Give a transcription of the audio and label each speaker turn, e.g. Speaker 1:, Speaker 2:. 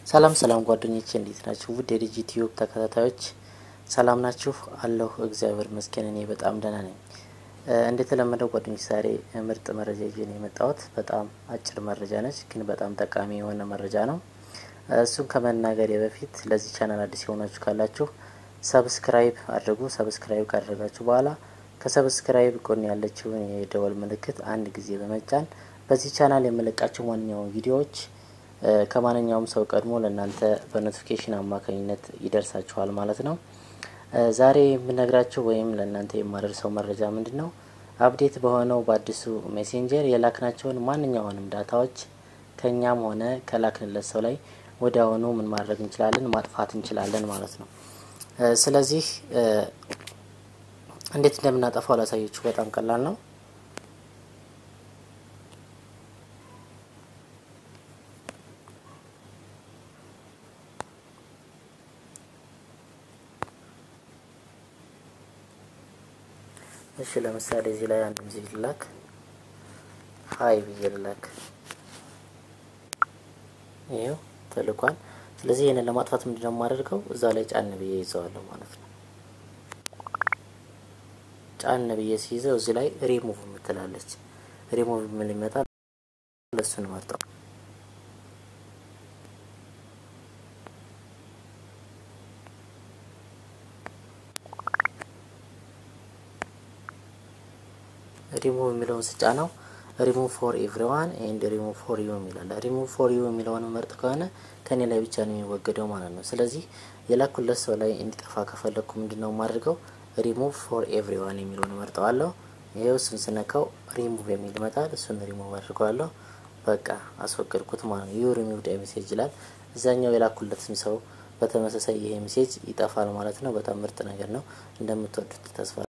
Speaker 1: ሰላም ሰላም ጓደኞቼ እንዴት ናችሁ? ውድ የዲጂ ቲዩብ ተከታታዮች ሰላም ናችሁ? አለሁ እግዚአብሔር ይመስገን እኔ በጣም ደህና ነኝ። እንደተለመደው ጓደኞች ዛሬ ምርጥ መረጃ ይዤ ነው የመጣሁት። በጣም አጭር መረጃ ነች፣ ግን በጣም ጠቃሚ የሆነ መረጃ ነው። እሱም ከመናገሬ በፊት ለዚህ ቻናል አዲስ የሆናችሁ ካላችሁ ሰብስክራይብ አድርጉ። ሰብስክራይብ ካደረጋችሁ በኋላ ከሰብስክራይብ ጎን ያለችውን የደወል ምልክት አንድ ጊዜ በመጫን በዚህ ቻናል የምለቃቸው ማንኛውም ቪዲዮዎች ከማንኛውም ሰው ቀድሞ ለእናንተ በኖቲፊኬሽን አማካኝነት ይደርሳችኋል ማለት ነው። ዛሬ የምነግራችሁ ወይም ለእናንተ የማደርሰው መረጃ ምንድን ነው? አፕዴት በሆነው በአዲሱ ሜሴንጀር የላክናቸውን ማንኛውንም ዳታዎች ከኛም ሆነ ከላክንለት ሰው ላይ ወዲያውኑ ምን ማድረግ እንችላለን? ማጥፋት እንችላለን ማለት ነው። ስለዚህ እንዴት እንደምናጠፋው ላሳያችሁ። በጣም ቀላል ነው። እሺ ለምሳሌ እዚህ ላይ አንድ ጊዜ ልላክ ሀይ ብዬ ልላክ፣ ይኸው ተልኳል። ስለዚህ ይህንን ለማጥፋት ምንድነው የማደርገው? እዛ ላይ ጫን ብዬ ይዘዋለሁ ማለት ነው። ጫን ብዬ ሲይዘው እዚህ ላይ ሪሙቭ የምትላለች ሪሙቭ ምን ይመጣል? ለሱን መርጠው ሪሙቭ የሚለውን ስጫ ነው ሪሙቭ ፎር ኤቭሪዋን ኤንድ ሪሙቭ ፎር ዩ የሚላለ ሪሙቭ ፎር ዩ የሚለውን መርጥ ከሆነ ከኔ ላይ ብቻ ነው የሚወገደው ማለት ነው። ስለዚህ የላኩለት ሰው ላይ እንዲጠፋ ከፈለግኩ ምንድን ነው የማድርገው? ሪሙቭ ፎር ኤቭሪዋን የሚለውን መርጠዋለሁ። ይኸው እሱን ስነካው ሪሙቭ የሚል ይመጣል። እሱን ሪሙቭ አድርገዋለሁ። በቃ አስወገድኩት ማለት ነው። ዩ ሪሙቭድ ሜሴጅ ይላል። እዛኛው የላኩለትም ሰው በተመሳሳይ ይሄ ሜሴጅ ይጠፋል ማለት ነው። በጣም ምርጥ ነገር ነው። እንደምትወዱት ተስፋ